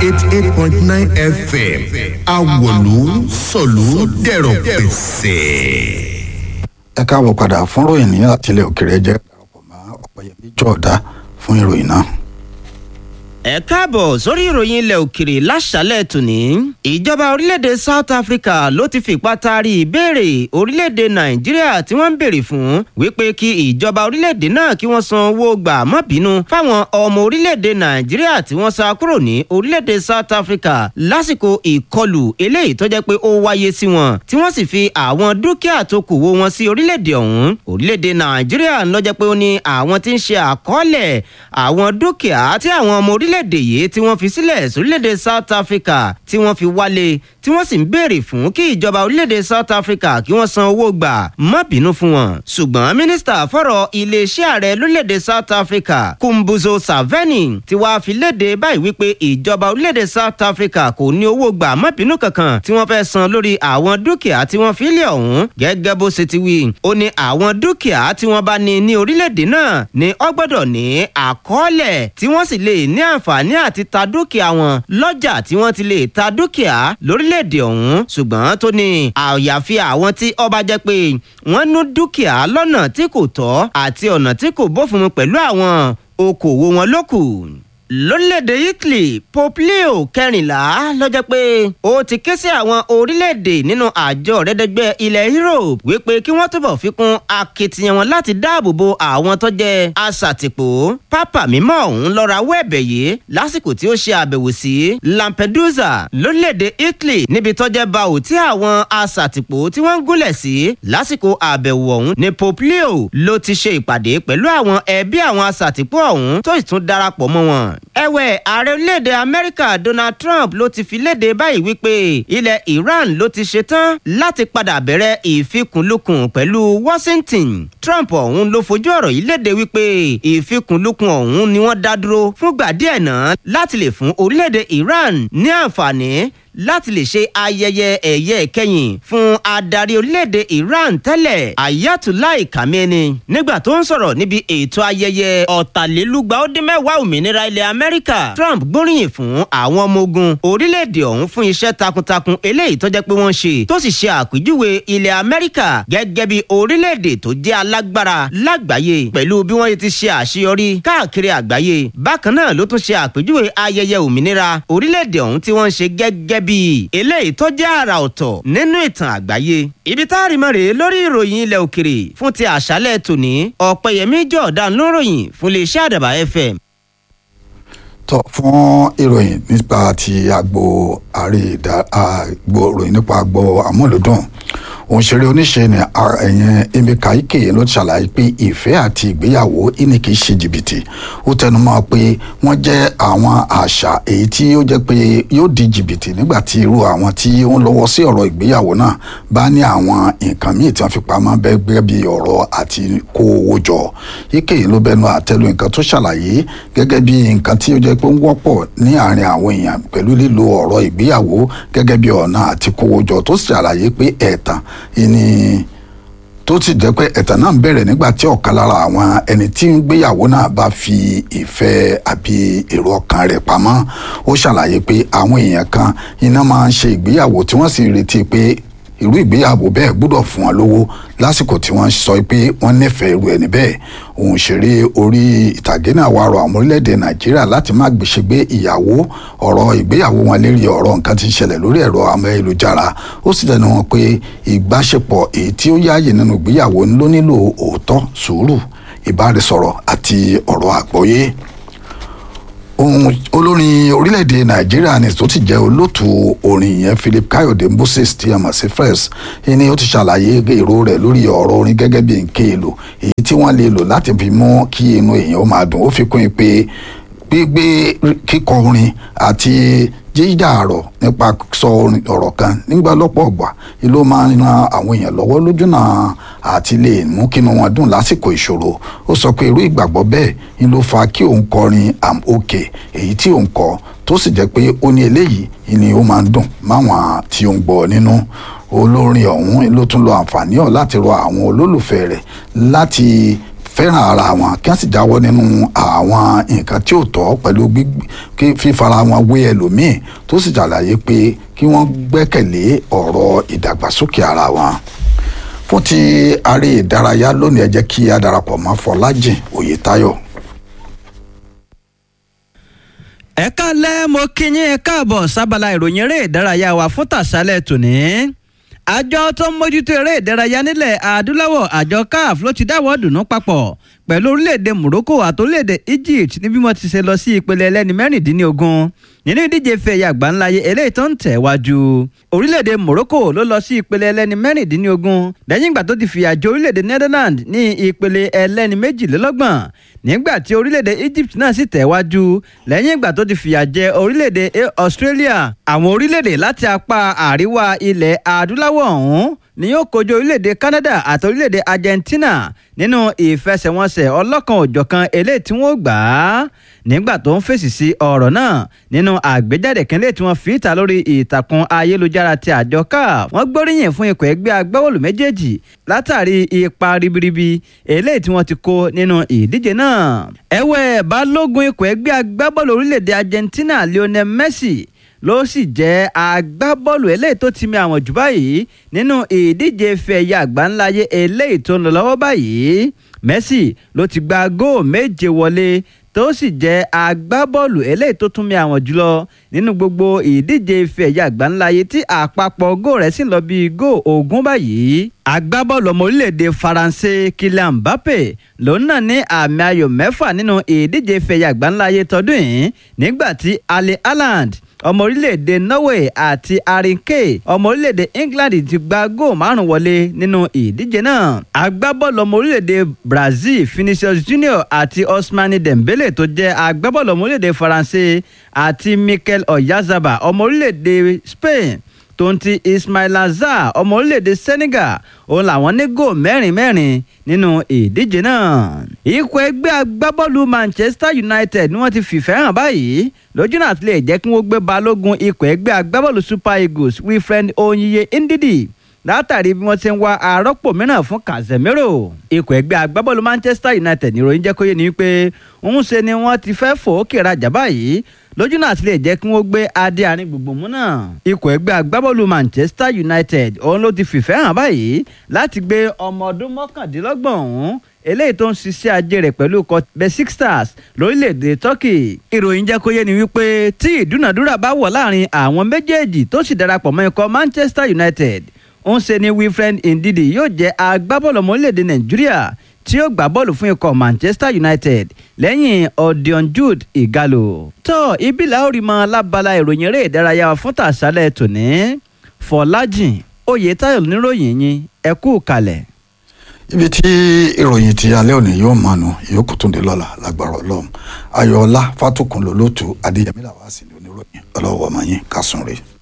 eighty eight point nine fm awolu sọ̀lú dẹ̀rọ̀ pẹ̀sẹ̀. ẹ káàbọ̀ padà fún ròyìn ní àtìlẹ̀ òkèrè jẹ́ darapọ̀ mọ́ ọ̀pẹ̀yẹmí jọ̀ọ́dá fún ìròyìn náà. ẹ káàbọ̀ sórí ìròyìn ilẹ̀ òkèrè láṣálẹ̀ tòní. ìjọba orílẹ̀-èdè south africa ló ti fipá taari ìbéèrè orílẹ̀-èdè nàìjíríà tí wọ́n ń béèrè fún wípé kí ìjọba orílẹ̀-èdè náà kí wọ́n san owó gbà má bínú fáwọn ọmọ orílẹ̀-èdè nàìjíríà tí wọ́n sá kúrò ní orílẹ̀-èdè south africa lásìkò ìkọlù eléyìí tó jẹ́ pé ó wáyé sí wọn tí wọ́n sì fi àwọn dúkìá tó kù wó wọn sí orílẹ̀-èdè ọ̀hún orílẹ̀-èdè nàìjíríà ló jẹ́ pé ó ní àwọn tí ń ṣe àkọọ́lẹ̀ àwọn dúkìá tí àwọn ọmọ orílẹ̀ orílẹ̀-èdè yìí tí wọ́n fi sílẹ̀ sórílẹ̀-èdè south africa tí wọ́n fi wálé tí wọ́n sì ń béèrè fún kí ìjọba orílẹ̀-èdè south africa kí wọ́n san owó gbà má bínú fún wọn. ṣùgbọ́n mínísítà fọ̀rọ̀ iléeṣẹ́ ààrẹ lórílẹ̀-èdè south africa kumbuzo saveni ti wá fi léde báyìí wípé ìjọba orílẹ̀-èdè south africa kò ní owó gbà má bínú kankan tí wọ́n fẹ́ san lórí àwọn dúkìá tí wọ́n fi lé ọ̀hún gẹ́gẹ́ bó ṣe ti wí. ó ní àwọn dúkìá tí wọ́n bá ní ní orílẹ̀-èdè náà ni ó gbọ́dọ̀ ní àkọọ́lẹ̀ tí wọ́n sì lè ní àǹfààní àǹfààní àti ta dúkìá wọn lọ́jà tí wọ́n ti lè ta dúkìá lórílẹ̀‐èdè ọ̀hún ṣùgbọ́n tó ní àyàfi àwọn tí ọba jẹ́ pé wọ́n nú dúkìá lọ́nà tí kò tọ́ àti ọ̀nà tí kò bófin mu pẹ̀lú àwọn okòwò wọn lókù lórílẹ̀‐èdè italy pope leo kẹrìnlá lọ́jọ́ pé ó ti ké sí àwọn orílẹ̀‐èdè nínú àjọ rẹ́dẹ́gbẹ́ ilẹ̀ europe wípé kí wọ́n túbọ̀ fi kún akitiyan wọn láti dáàbò bo àwọn tó jẹ́ aṣàtìpó pápá mímọ́ ọ̀hún lọ́ra wẹ́ẹ̀bẹ̀ yìí lásìkò tí ó ṣe àbẹ̀wò sí lampedusa lórílẹ̀‐èdè italy níbi tó jẹ́ báwò tí àwọn aṣàtìpó tí wọ́n ń gúnlẹ̀ sí lásìkò àbẹ̀wò ọ̀hún ni pope leo ló ti ṣe ìpàdé pẹ̀lú àwọn ẹbí àwọn aṣàtìpó ọ̀hún tó sì tún darapọ̀ mọ́ wọn ẹ̀wẹ̀ ààrẹ orílẹ̀-èdè amẹ́ríkà donald trump ló ti fi léde báyìí wípé ilẹ̀ iran ló ti ṣetán láti padà bẹ̀rẹ̀ ìfikùnlukùn pẹ̀lú washington trump ọ̀hún ló fojú ọ̀rọ̀ yìí léde wípé ìfikùnlukùn ọ̀hún ni wọ́n dá dúró fúngbà díẹ̀ náà láti lè fún orílẹ̀-èdè iran ní àǹfààní láti lè ṣe ayẹyẹ ẹ̀yẹ ìkẹyìn fún adarí orílẹ̀-èdè iran tẹ́lẹ̀ ayatollah kameni nígbà tó ń sọ̀rọ̀ níbi ètò ayẹyẹ ọ̀tàlélúgba ó dín mẹ́wàá òmìnira ilẹ̀ amẹ́ríkà trump gbóríyìn fún àwọn ọmọ ogun orílẹ̀-èdè ọ̀hún fún iṣẹ́ takuntakun eléyìí tó jẹ́ pé wọ́n ṣe tó sì ṣe àpèjúwe ilẹ̀ amẹ́ríkà gẹ́gẹ́ bí orílẹ̀-èdè tó jẹ́ alágbára lágbàáyé pẹ̀lú bí wọ́n ti ṣe àṣeyọrí káàkiri àgbáyé bákan náà ló tún ṣe àpèjúwe ayẹyẹ òmìnira orílẹ̀-èdè ọ̀hún tí wọ́n ń ṣe gẹ́gẹ́ bíi eléyìí tó jẹ́ àrà ọ̀tọ̀ nínú ìtàn àgbáyé. ibi tá a rí mọ́ rèé lórí ìròyìn ilẹ̀ òkèrè fún ti àṣálẹ̀ tòní ọ̀pẹ̀yẹmí jọ̀ọ́dá lóròyìn fún iléeṣẹ́ àdàbà fm. tọ fún ìròyìn nípa ti agbo àárẹ̀ àgbo ìròyìn nípa agbo àmúlòdùn òǹṣeré oníṣe ni ẹ̀yìn emeka ike ló ti ṣàlàyé pé ìfẹ́ àti ìgbéyàwó ìní kì í ṣe jìbìtì ó tẹnumọ́ pé wọ́n jẹ́ àwọn àṣà èyí tí ó jẹ́ pé yóò di jìbìtì nígbà tí irú àwọn tí ó ń lọ́wọ́ sí ọ̀rọ̀ ìgbéyàwó náà bá ní àwọn nǹkan míì tí wọ́n fi pamọ́ bẹ́ẹ̀ bí ọ̀rọ̀ àti kó owó jọ ike ló bẹnu àtẹ́lu nǹkan tó ṣàlàyé gẹ́gẹ́ bí nǹkan tí ó jẹ́ pé ń wọ́pọ̀ ní àárín àwọn èèyàn pẹ̀lú lílo ọ̀rọ̀ ìgbéyàwó gẹ́gẹ́ bí ọ̀nà àti kówó jọ tó sì ṣàlàyé pé ẹ̀tàn ìní tó ti jẹ́ pé ẹ̀tàn náà ń bẹ̀rẹ̀ nígbà tí ọ̀kan lára àwọn ẹni tí ń gbéyàwó náà bá fi ìfẹ́ àbí èrò ọkàn rẹ̀ pamọ́ ó ṣàlàyé pé àwọn èèyàn kan iná máa ń ṣe ìgbéyàwó tí wọ́n sì retí pé irú ìgbéyàwó bẹ́ẹ̀ gbọ́dọ̀ fún wọn lówó lásìkò tí wọ́n sọ pé wọ́n nífẹ̀ẹ́ irú ẹni bẹ́ẹ̀ òun ṣeré orí ìtàgé náà wá rọ àwọn orílẹ̀-èdè nàìjíríà láti má gbèsègbè ìyàwó ọ̀rọ̀ ìgbéyàwó wọn lérí ọ̀rọ̀ nǹkan tí ń ṣẹlẹ̀ lórí ẹ̀rọ amẹ́lùjára ó sì tẹnu wọn pé ìbáṣepọ̀ èyí tí ó yáàyè nínú ìgbéyàwó ló nílò òótọ́ sùúrù ìbáraẹsọ̀rọ̀ àti ọ̀rọ̀ àgbọ́yé ohun olórin orílẹ̀-èdè nàìjíríà ni tó ti jẹ́ olóòtú orin yẹn philip káyọ̀dé moses tí a mọ̀ sí fresh ni ó ti ṣàlàyé èrò rẹ̀ lórí ọ̀rọ̀ orin gẹ́gẹ́ bí nǹkan èlò èyí tí wọ́n lè lò láti fi mú kí inú èèyàn ó máa dùn ó fi kún un pé gbígbé kíkọ orin àti jíjà àrọ̀ nípa sọ ọ̀rọ̀ kan nígbà lọ́pọ̀ ọ̀gbà ló máa ń ran àwọn èèyàn lọ́wọ́ lójúnà àti lè mú kínú wọn dùn lásìkò ìṣòro ó sọ pé irú ìgbàgbọ́ bẹ́ẹ̀ ni ló fa kí òun kọrin am okay èyí tí òun kọ tó sì jẹ́ pé ó ní eléyìí ni ó máa ń dùn máwọn tí ó ń gbọ́ nínú olórin ọ̀hún ló tún lo àǹfààní ọ̀ láti rọ àwọn olólùfẹ́ rẹ̀ láti fẹ́ràn ara wọn kí wọ́n sì jáwọ́ nínú àwọn nǹkan tí ò tọ́ pẹ̀lú fífara wọn wé ẹlòmíì tó sì ṣàlàyé pé kí wọ́n gbẹ́kẹ̀lé ọ̀rọ̀ ìdàgbàsókè ara wọn fún ti aré ìdárayá lónìí ẹ jẹ́ kí a darapọ̀ mọ́ Fọlájìn Oyètáyọ̀ ẹ káalẹ́ mo kí yín ẹ káàbọ̀ sábàlá ìròyìn eré ìdárayá wa fún tàṣálẹ̀ tòní. àjọ tó ń mójútó eré ìdárayá nílẹ̀ adúláwọ̀ àjọ caf ló ti dáwọ́ dùnú papọ̀ pẹ̀lú orílẹ̀-èdè morocco àti orílẹ̀-èdè egypt ní bí wọ́n ti ṣe lọ sí ìpele ẹlẹ́ni mẹ́rìndínlógún nínú ìdíje fẹ̀yà àgbáńláyé eléyìí tó ń tẹ̀ wájú orílẹ̀-èdè morocco ló lọ sí ìpele ẹlẹ́ni mẹ́rìndínlógún lẹ́yìn ìgbà tó ti fìyà jẹ orílẹ̀-èdè netherlands ní ìpele ẹlẹ́ni méjìlélọ́gbọ̀n nígbà tí orílẹ̀-èdè egypt náà sì tẹ̀wájú lẹ́yìn ìgbà tó ti fìyà jẹ orílẹ̀-èdè australia àwọn orílẹ̀-èdè láti apá àríwá ilẹ̀ adúláwọ̀ ọ̀hún ni yóò kojú orílẹ̀-èdè canada àti orílẹ̀-èdè argentina nínú ìfẹsẹ̀wọnsẹ̀ ọlọ́kan òjọ̀kan eléyìí tí wọ́n gbà á nígbà tó ń fèsì sí ọ̀rọ̀ náà nínú àgbéjáde kínlẹ̀ tí wọ́n fi ìta lórí ìtàkùn ayélujára ti àjọ caf wọ́n gbóríyìn fún ikọ̀ ẹgbẹ́ agbábọ́ọ̀lù méjèèjì látàrí ipa ribiribi eléyìí tí wọ́n ti kó nínú ìdíje náà. ẹ̀wẹ̀ balógun ikọ̀ ẹgbẹ́ agbábọ́ọ̀lù orílẹ̀-èdè argentina lionel messi ló sì jẹ́ agbábọ́ọ̀lù eléyìí tó ti mi àwọn jù báyìí nínú ìdíje fẹ̀yà àgbáńláyé eléyìí tó ń lọ lọ́wọ́ báyìí messi ló ti gba góò méje wọlé tó sì jẹ́ agbábọ́ọ̀lù eléyìí tó tún mi àwọn jùlọ nínú gbogbo ìdíje ife ẹ̀yà àgbáńláyé tí àpapọ̀ góò rẹ̀ sì ń lọ bíi góò ogún báyìí. agbábọ́ọ̀lù ọmọ orílẹ̀-èdè faransé kylian mbappe lòun náà ní àmì ayò mẹ́fà nínú ìdíje ife ẹ̀yà àgbáńláyé tọdún yìí nígbà tí ali haaland ọmọ orílẹ̀-èdè norway àti arinke ọmọ orílẹ̀-èdè england ti gba góò márùn wọlé nínú ìdíje náà agbábọ́ọ̀lù ọmọ orílẹ̀-èdè brazil vinicius junior àti osmani dembele tó jẹ́ agbábọ́ọ̀lù ọmọ orílẹ̀-èdè faransé àti mikel oyazaba ọmọ orílẹ̀-èdè spain tó ń ti ismail azar ọmọ orílẹ̀-èdè senegal òun làwọn ní góò mẹ́rin mẹ́rin nínú ìdíje náà. ikọ̀ ẹgbẹ́ agbábọ́ọ̀lù manchester united ni wọ́n ti fìfẹ́ hàn báyìí lójú náà ti lè jẹ́ kí wọ́n gbé balógun ikọ̀ ẹgbẹ́ agbábọ́ọ̀lù super eagles wilfred onyiye ndidi látàrí bí wọ́n ti ń wá arọ́pò mìíràn fún casemiro ikọ̀ ẹgbẹ́ agbábọ́ọ̀lù manchester united níròyìn jẹ́ kó yé ni wípé ń ṣe ni wọ́n ti fẹ́ fòókè rajà báyìí lójú náà ti lè jẹ́ kí wọ́n gbé adé àárín gbogbo mú náà. ikọ̀ ẹgbẹ́ agbábọ́ọ̀lù manchester united òun ló ti fìfẹ́ hàn báyìí láti gbé ọmọ ọdún mọ́kàndínlọ́gbọ̀n ọ̀hún eléyìí tó ń ṣiṣẹ́ ajé rẹ̀ pẹ̀lú ikọ̀ basic stars lórílẹ̀‐èdè turkey. ìròyìn jẹ́ kó yé ni wípé tí ìdúnàdúrà bá wọ̀ láàrin àwọn méjèèjì tó sì darapọ̀ mọ́ ikọ̀ manchester united ń ṣe ni wilfred ndidi yóò jẹ́ agbábọ́ọ̀lù ọmọ orílẹ̀‐èdè nàìjíríà tí yóò gbá bọ́ọ̀lù fún ikọ̀ manchester united lẹ́yìn odion jude igalo. tó ibi la ó rí mọ lábala ìròyìn eré ìdárayá fún tàṣálẹ̀ tòní fọlájìn oyetayo níròyìn yín ẹ kú kalẹ̀. ibi tí ìròyìn ti alẹ́ òní yóò mánu ìyókù tún dé lọ́la lágbára ọlọ́run ayọ̀ọ́lá fátòkùn lólótù adéyẹmí làwọn àṣìlẹ̀ oníròyìn ọlọ́wọ́ ọmọ yín kásùn rèé.